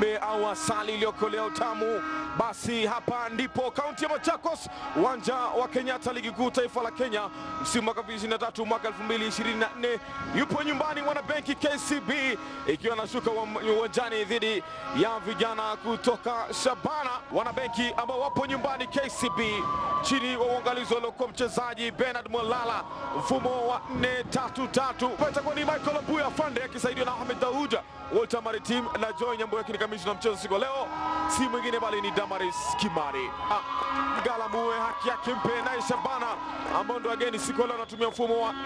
wembe au asali iliyokolea utamu, basi hapa ndipo kaunti ya Machakos, uwanja wa Kenyatta, ligi kuu taifa la Kenya, msimu mwaka 2023 mwaka 2024. Yupo nyumbani mwanabenki KCB ikiwa anashuka uwanjani dhidi ya vijana kutoka Shabana, wanabenki ambao wapo nyumbani KCB chini wa uangalizi waliokuwa mchezaji Bernard Mwalala, mfumo wa 4-3-3. Itakuwa ni Michael Abuya Fande akisaidiwa na Ahmed Dauda, Walter Maritim na Joy Nyamboya ni kamishna mchezo siku ya leo, si mwingine bali ni Damaris Kimari. Ah, Galamue haki yake mpe naye Shabana ambao ndo wageni siku ya leo anatumia mfumo wa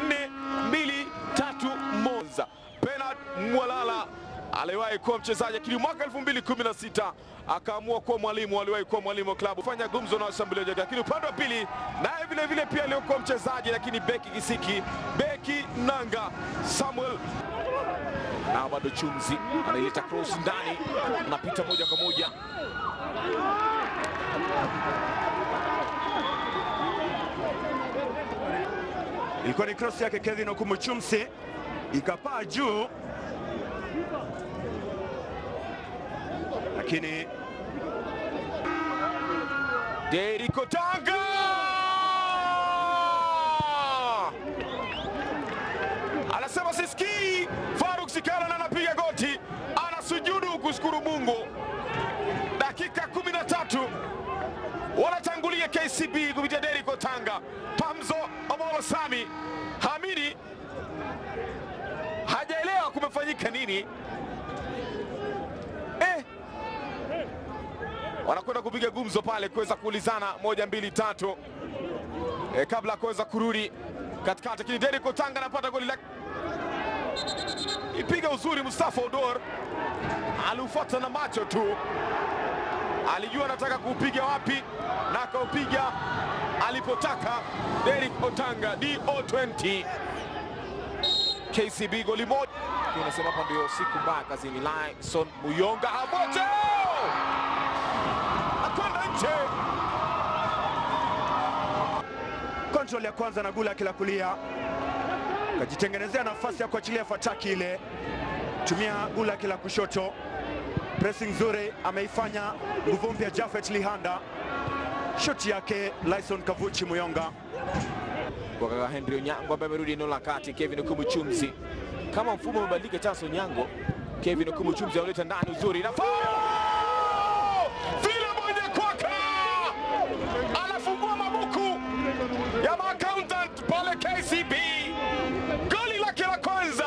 4-2-3-1. Bernard Mwalala aliwahi kuwa mchezaji lakini mwaka 2016 akaamua kuwa mwalimu. Aliwahi kuwa mwalimu wa klabu, fanya gumzo na washambuliaji wake, lakini upande wa pili naye vile vile pia aliokuwa mchezaji, lakini beki kisiki, beki nanga Samuel na bado Chumzi anaileta cross ndani, anapita moja kwa moja Ilikuwa ni cross yake Kevin Okumu Chumsi, ikapaa juu, lakini Deriko Tanga anasema sisikii. Faruk Sikala na anapiga goti, anasujudu kushukuru Mungu. Dakika 13 wanatangulia KCB kupitia Deriko Tanga. Pamzo Omolo Sami Hamidi hajaelewa kumefanyika nini eh wanakwenda kupiga gumzo pale kuweza kuulizana moja mbili tatu e, kabla ya kuweza kurudi katikati, lakini Derrick Otanga anapata goli la ipiga uzuri. Mustafa Odor aliufuata na macho tu, alijua anataka kuupiga wapi na akaupiga alipotaka. Derrick Otanga DO20 KCB goli moja. Unasema hapa ndio siku mbaya kazini. Lyson Muyonga abote akwenda nje. control ya kwanza na gula yake la kulia, kajitengenezea nafasi ya kuachilia fataki ile, tumia gula yake la kushoto, pressing nzuri ameifanya nguvu mpya Jafet Lihanda, shoti yake Lyson Kavuchi Muyonga. kwa kaka Henry Onyango ambaye amerudi eneo la kati. Kevin Okumu Chumzi, kama mfumo umebadilika, Charles Onyango, Kevin Okumu Chumzi analeta ndani uzuri na vile moja kwaka, anafungua mabuku ya maaccountant pale KCB, goli lake la kwanza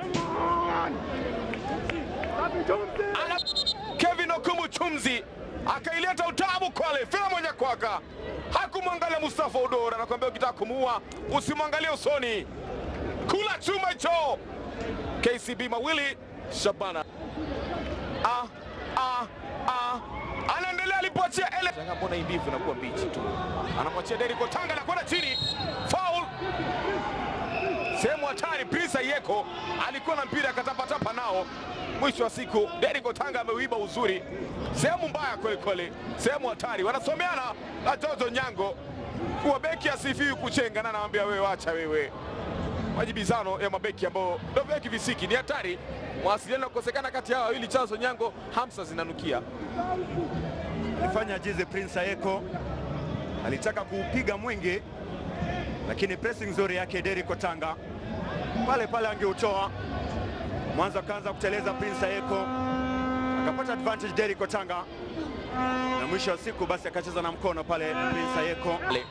ana Kevin Okumu Chumzi akaileta utabu kwale, vile moja kwaka, hakumwangalia Mustafa Odora, anakuambia ukitaka kumuua usimwangalie usoni, kula chuma hicho. KCB mawili Shabana ah, ah, ah. Anaendelea alipoachia ele Shanga, mbona hii mbivu inakuwa mbichi tu, anamwachia Derrick Otanga na kwenda chini, foul sehemu hatari. Prince Ayeko alikuwa na mpira akatapatapa nao, mwisho wa siku Derrick Otanga ameuiba uzuri, sehemu mbaya kweli kweli, sehemu hatari. Wanasomeana na Jojo Nyango kuwa beki asifiwi kuchenga, na anamwambia wewe, wacha wewe majibizano ya mabeki ambao ndio beki visiki ni hatari. Mawasiliano yakosekana kati yao wawili, Charles Onyango, Hamsa zinanukia. Alifanya ajize Prince Ayeko, alitaka kuupiga mwingi, lakini pressing nzuri yake Derrick Otanga pale pale angeutoa. Mwanzo akaanza kuteleza Prince Ayeko, akapata advantage Derrick Otanga, na mwisho wa siku basi akacheza na mkono pale Prince Ayeko. Le.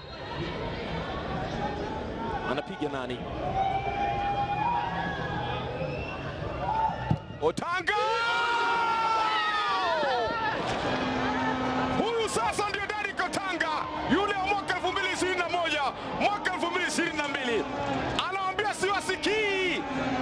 Anapiga nani? Otanga! Huyu sasa ndio Derrick Otanga, yule wa mwaka 2021, mwaka 2022. Anawaambia siwasikii.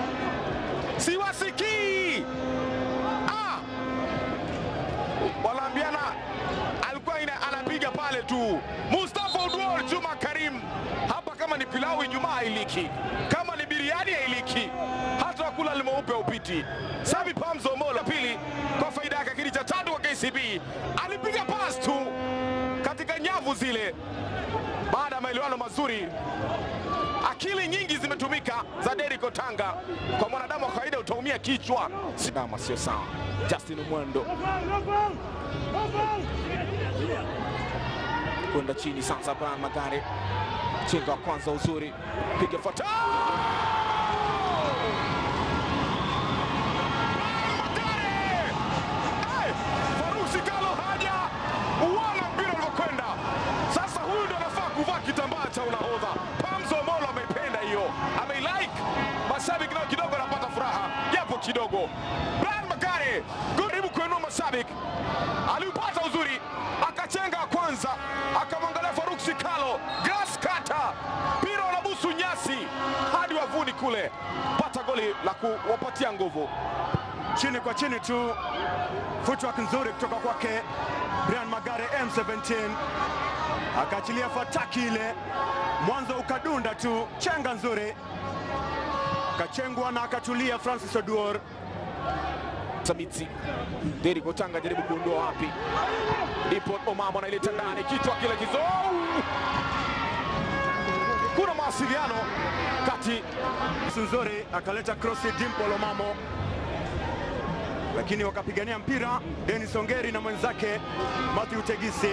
Siwasikii. Ah! Wanaambiana alikuwa ina, anapiga pale tu. Mustafa Udwar Juma Karim hapa, kama ni pilau Ijumaa hailiki, kama ni biriani hailiki, hata wakula limeupe upiti. Sami Pamzo Mola pili kwa faida yake, kili cha tatu kwa KCB alipiga pass tu katika nyavu zile, baada ya maelewano mazuri. Akili nyingi zimetumika za Derrick Otanga, kwa mwanadamu wa kawaida uto utaumia kichwa. Sidama sio sawa. Justin Mwendo kwenda chini sasa. Brian Magare chenga wa kwanza uzuri, piga fata Farusi Kalo haja uona mpira ulivyokwenda. Sasa huyu ndo anafaa kuvaa kitambaa cha unahodha. Pamzo Molo ameipenda hiyo, ameilike. Mashabiki nao kidogo anapata furaha japo kidogo. Brian Magare karibu kuinua mashabiki, aliupata uzuri, akachenga kwanza, akamwangalia Faruk Sikalo, grass cutter, mpira unabusu nyasi hadi wavuni kule, pata goli la kuwapatia nguvu. chini kwa chini tu, footwork nzuri kutoka kwake Brian Magare M17, akaachilia fataki ile, mwanzo ukadunda tu, chenga nzuri, kachengwa na akatulia Francis Oduor. Sabitsi Deri Kotanga jaribu kuondoa wapi, ndipo Omamo anaileta ndani, kichwa kile kizou. Kuna mawasiliano kati nzuri akaleta krosi Dimple Omamo, lakini wakapigania mpira Dennis Ongeri na mwenzake Matthew Tegisi.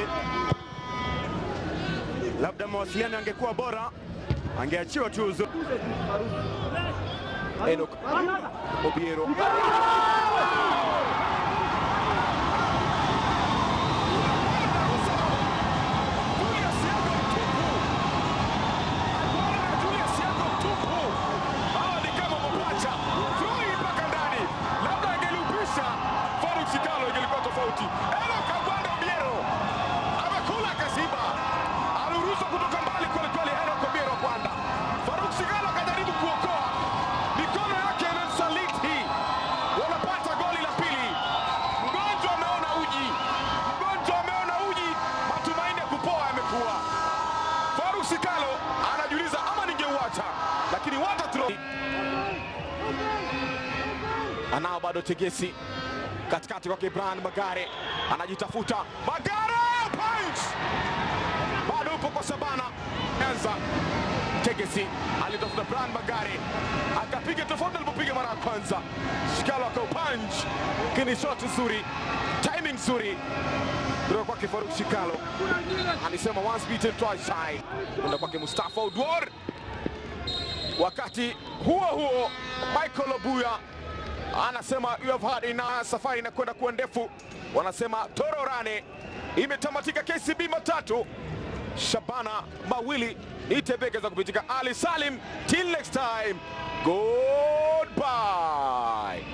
Labda mawasiliano yangekuwa bora, angeachiwa tu uzuri. Enoch Obiero Julius Yego mtupu. Bwana Julius Yego mtupu. Hawa ni kama mapacha. Throw mpaka ndani. Labda angeliupisha Faruk Sikalo ingelikuwa tofauti. Enoch Agwanda Obiero amekula kasiba. Aliruhusu kutoka mbali kweli kweli Enoch Obiero Agwanda. Faruk Sikalo akajaribu kuokoa. Mikono yake imemsaliti. Wanapata goli la pili. Mgonjwa ameona uji. Mgonjwa ameona uji. Matumaini ya kupoa yamekuwa. Faruk Sikalo anajiuliza ama ningeuacha, lakini water throw. Anao bado Tegesi katikati kwake Brian Magare anajitafuta. Magare punch bado upo kwa Sabana anza Tegesi alitafuta Brian Magare akapiga tofauti alipopiga mara ya kwanza. Shikalo akaupunch, lakini shot nzuri, timing nzuri kutoka kwake Faruk Shikalo. Alisema once beaten twice shy, kwenda kwake Mustafa Udwar. Wakati huo huo Michael Obuya anasema you have had enough. Safari inakwenda kuwa ndefu, wanasema tororane imetamatika. KCB matatu Shabana mawili nitebeke za kupitika Ali Salim. Till next time, goodbye.